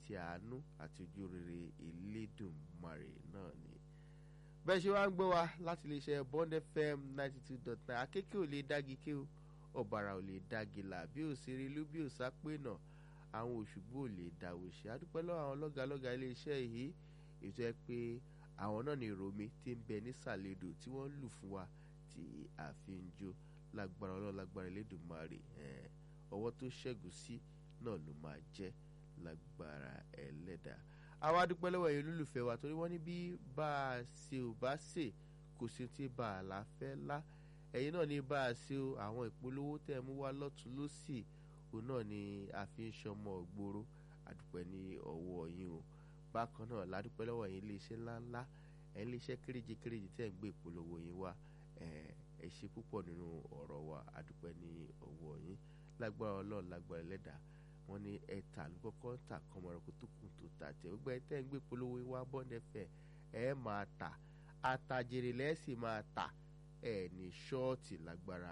ti àánú àti ojú rere Elédùmarè náà ni bẹ́ẹ̀ ṣe wá ń gbọ́ wa láti iléeṣẹ́ Bond FM ninety two dot nine akéké ò lè dági ké o ọ̀bàrà ò lè dági là bí ò ṣeré ló bí ò sápé náà àwọn òṣùgbò ò lè dàwò ṣe àdúpẹ́ lọ́wọ́ àwọn lọ́gàlọ́gà iléeṣẹ́ yìí ètò ẹ pé àwọn náà ní ìròmí tí ń bẹ nísàlẹ̀ odò tí wọ́n lù fún wa tí a fi ń jó lágbára ọlọ́run lágbára Elédùmarè ọwọ́ tó ṣẹ́gun sí náà ló máa jẹ́ lágbára ẹlẹ́dàá àwa dúpẹ́ lọ́wọ́ ẹ̀yin olólùfẹ́ wa torí wọ́n ní bí bá a ṣe ò bá ṣe kò sí tí bá a là fẹ́ lá ẹ̀yin náà ní bá a ṣe o àwọn ìpolówó tẹ̀ mú wá lọ́tún lọ́sì òun náà ni a fi ń ṣọmọ ògbóró àdúpẹ́ ní ọwọ́ yín o bákan náà ládúpẹ́ lọ́wọ́ ẹ̀yin iléeṣẹ́ ńláńlá ẹ̀yin iléeṣẹ́ kéréje kéréje tẹ̀ ń gbé ìpolówó yín wá ẹ ṣe púpọ̀ nínú ọ̀rọ̀ wa àdúpẹ́ ní ọwọ́ yín lágbára ọlọ́run lágbára ẹlẹ́dàá wọ́n ní ẹ̀ta ló kọ́kọ́ ń tà kọ́mọ̀rọ́kọ́ tó kù tó tà tẹ̀ gbogbo ẹ̀ tẹ́ ń gbé polówó wá bọ́ndẹ̀fẹ̀ ẹ̀ máa tà àtàjèrè lẹ́sìn máa tà ẹ̀ ní ṣọ́ọ̀tì lágbára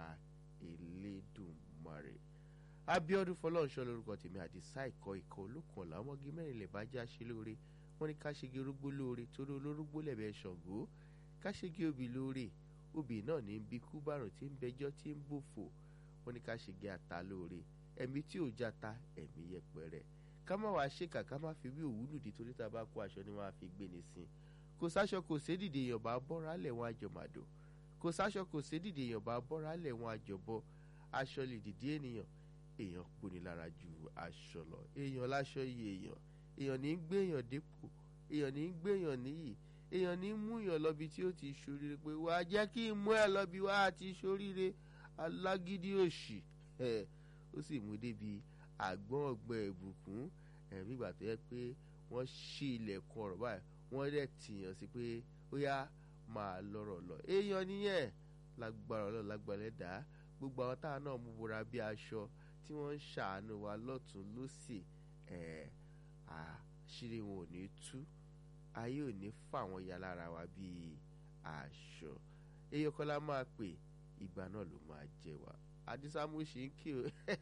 Elédùmarè Abíọ́dún Fọlọ́runṣọ́ lórúkọ tèmi àdìsá ìkọ́ ikọ̀ olókùn ọ̀la ọmọge mẹ́rin lè bá já ṣe lóore wọ́n ní ká ṣege orógbó lóore torí olórógbó lẹ̀bẹ̀ ṣàngó ká ṣege obì lóore obì náà ní bí kú bárùn tí ń bẹjọ́ tí ń bòfò wọ́n ní ká ṣege ata lóore ẹ̀mí tí ò jata ẹ̀mí yẹpẹrẹ ká má wàá ṣèkà ká má fi bí òwú lùdí torí tá a bá kó aṣọ ni wọ́n á fi gbé ni sí kò sáṣọ kò sédìdì èèyàn bá bọ́ra lẹ̀ wọ́n àjọmàdò kò sáṣọ kò sédìdì èèyàn bá bọ́ra lẹ̀ wọ́n àjọbọ aṣọ lè dìdí ènìyàn èèyàn poni lára ju aṣọ lọ èèyàn láṣọ iye èèyàn èèyàn ní í gbé èèyàn dépò èèyàn ní í gbé èèyàn níyì èèyàn ní í mú èèyàn lọ́bi tí ó ti ṣoríire pé wàá jẹ́ kí n mú ẹ lọ́bi wàá ti ṣoríire alágídí òṣì ẹ̀ ó sì mú débi àgbọ̀n ọ̀gbẹ́ ìbùkún ẹ̀mí ìgbà tó yẹ pé wọ́n ṣí ilẹ̀kùn ọ̀rọ̀ báyìí wọ́n dẹ̀ tìyàn sí pé ó yá máa lọ́rọ̀ lọ èèyàn nìyẹn lágbára ọlọ́run lágbára ẹ̀dá gbogbo àwọn táwọn náà mú bora bí aṣọ tí wọ́n ń ṣàánú wa lọ́tún lọ́sì ẹ̀ àṣírí wọn ò ní tú ayé ò ní fà wọ́n ya lára wa bíi aṣọ èèyàn kan lá máa pè ìgbà náà ló máa jẹ wá àdìsá mo ṣì ń kí o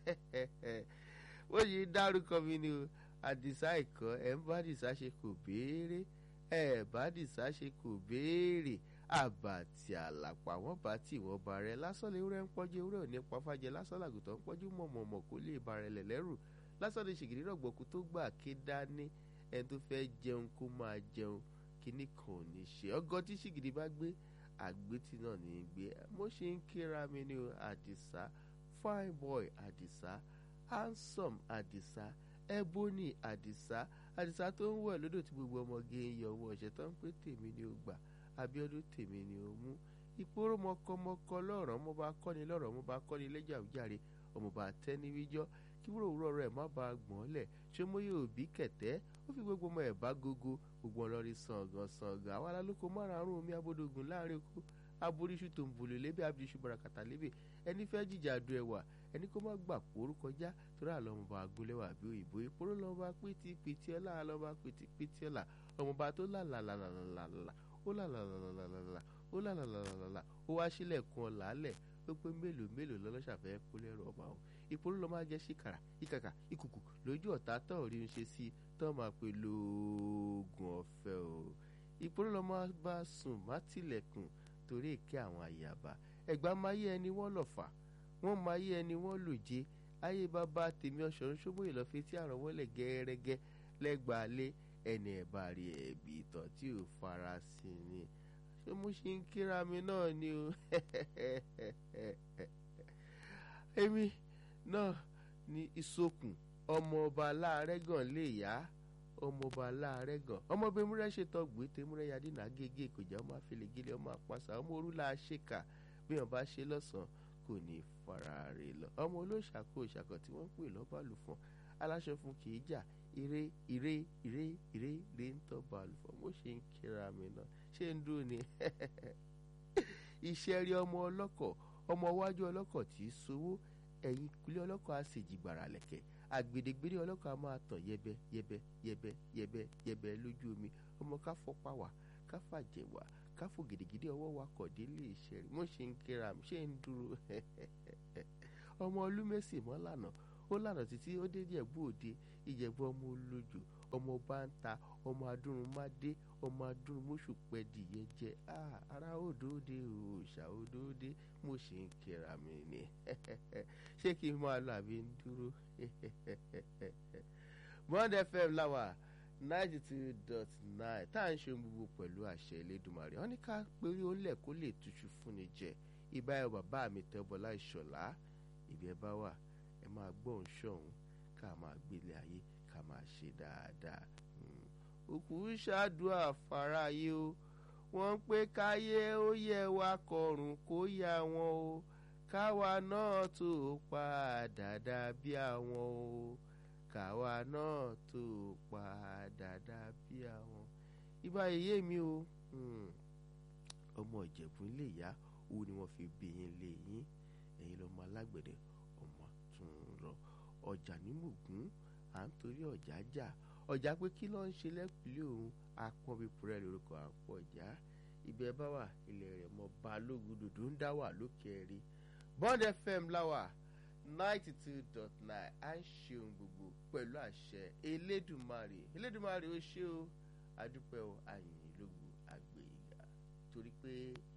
ó yìí dárúkọ mi ni o àdìsá ìkọ ẹ ń bá àdìsá ṣe kò béèrè ẹ bá àdìsá ṣe kò béèrè àbàtì àlàpà wọn bá tì wọn bá rẹ lásán lè rẹ ń pọjú ewúrẹ́ òní pàfàjẹ lásán làgùtàn ń pọjú mọ̀mọ̀mọ̀ kó lè bá rẹ lẹ̀ lẹ́rù lásán lè ṣègìrì rọ̀gbọ̀kú tó gbà ké dání ẹni tó fẹ́ jẹun kó máa jẹun kíní kan ò ní ṣe ọgọ́ tí ṣìgìrì bá gbé àgbétì náà ní í gbé mo ṣe ń kíra mi ní àdìsá fine boy àdìsá handsome àdìsá ebony àdìsá àdìsá tó ń wẹ̀ lódò tí gbogbo ọmọge ń yọ owó ọ̀ṣẹ́ tó ń pé tèmi ni ó gbà abíọ́dún tèmi ni ó mú ìpòrò mọkọmọkọ lọ́rọ̀ mo bá kọ́ni lọ́rọ̀ mo bá kọ́ni lẹ́jà òjàre ọmọ bá tẹ́ ní wíjọ́ kí wúrò òwúrọ̀ rẹ̀ má bàa gbọ́n lẹ̀ ṣé mo yóò bí kẹ̀tẹ́ ó fi gbogbo ọmọ ẹ̀ bá gógó gbogbo ọlọ́rin sàngàn sàngàn àwọn alálòkọ márùn-ún omi abódógún láàrin oko aboríṣu tó ń bolè lébè abiriṣu barakata lébè ẹni fẹ́ jìjà du ẹwà ẹni kó má gbà kóró kọjá torí àlọ́ ọmọba agbólẹ́wà bí òyìnbó ìpòrò lọ́mọba pétí pétí ọ̀la lọ́mọba pétí pétí ọ̀la ọmọba tó làlàlàlàlà ó làlàlàlàlà ó làlàlàlàlà ó wá sílẹ̀kùn ọ̀la lẹ̀ ó pé mélòó mélòó lọ́lọ́ṣàfẹ́ kó lẹ́rù ọba o ìpolówó lọ́ máa jẹ́ síkàrà ìkàkà ìkùkù lójú ọ̀tá tán ò rí ń ṣe sí tán máa pe lóògùn ọ̀fẹ́ o ìpolówó lọ́ máa bá sùn má tilẹ̀kùn torí èké àwọn àyàbá ẹ̀gbá máa yé ẹni wọ́n lọ̀fà wọ́n máa yé ẹni wọ́n lòjé ayé bàbá tèmi ọ̀ṣọ́run ṣóbóyè lọ́ọ́ fi tí àrùn wọlé gẹ́rẹ́gẹ́ lẹ́gbàá lé ẹni ẹ̀bá rí ẹ̀bí ìtàn tí ò fara sí ni ṣé mo ṣe ń kíra mi náà ni o èmi náà ní ìsokùn ọmọọba láàrẹ́gàn lè yá ọmọọba láàrẹ́gàn ọmọbìnrin múrẹ́ ṣètò gbé múrẹ́ yadé náà gégé ìkọjá ọmọ àfẹlẹ́gẹ́lẹ́ ọmọ àpàṣà ọmọ orúlà ṣèkà bí wọn bá ṣe lọ́sàn-án kò ní fara rè lọ ọmọ olóṣàkó ìṣàkọ tí wọ́n ń pè lọ́bàlùfọ̀n aláṣọ fún kì í jà ire ire ire ire ire ń tọ́ balùfọ̀n mo ṣe ń kíra mi náà ṣé ń dúró ni iṣẹ́ rí ọmọ ọlọ́kọ̀ ọmọ iwájú ọlọ́kọ̀ tí í sowó ẹ̀yìn kulẹ̀ ọlọ́kọ̀ á sì jí gbàrà lẹ̀kẹ̀ àgbèdègbèrè ọlọ́kọ̀ á máa tàn yẹbẹ yẹbẹ yẹbẹ yẹbẹ yẹbẹ lójú omi ọmọ ká fọpá wà ká fàjẹ̀ wà ká fò gidigidi ọwọ́ wa kọ̀ délé iṣẹ́ rí mo ṣe ń kíra mi ṣé ń dúró ọmọ olúmẹ̀sì mọ́ lànà ó lànà títí ó dé ìjẹ̀bú òde ìjẹ̀bú ọmọ olójú ọmọ bá ń ta ọmọ adúrún má dé ọmọ adúrún mọ́ṣù pẹ́ dìyẹ jẹ ara òdòdó òòṣà òdòdó mo ṣe ń kíra mi ni ṣé kí n máa lọ àbí ń dúró Bond FM láwà ninety two dot nine tá à ń ṣe gbogbo pẹ̀lú àṣẹ Elédùmarè wọn ní ká péré ó lẹ̀ kó lè túṣu fúnni jẹ ibà ẹ bàbá mi tẹ́bọlá ìṣọ̀lá ìbí ẹ bá wà ẹ máa gbóhùn ṣọ̀hún ká máa gbélé ayé ká máa ṣe dáadáa òkú ṣáàdúrà fáráyé o wọ́n ń pé káyé ó yẹ wá kọrùn kó yá wọn o káwa náà tó padà dà bí àwọn o káwa náà tó padà dà bí àwọn. ibà yèyé mi o ọmọ ìjẹ̀bú lè yá owó ni wọ́n fi bí yín lé yín ẹ̀yin lọ́mọ alágbẹ̀dẹ ọmọ tún rọ ọjà ní mògún à ń torí ọjà jà ọjà pé kí ló ń ṣe lẹ́kùlé òun apọ́nbípurẹ́ lórúkọ àpọ̀já ibẹ̀ bá wà ilẹ̀ rẹ̀ mọ́ balógun dòdò ń dá wà lókè rí Bond FM láwà ninety two dot nine à ń ṣeun gbogbo pẹ̀lú àṣẹ Elédùmarè Elédùmarè ó ṣe o adúpẹ́ o àyìn lógo àgbèyìnká torí pé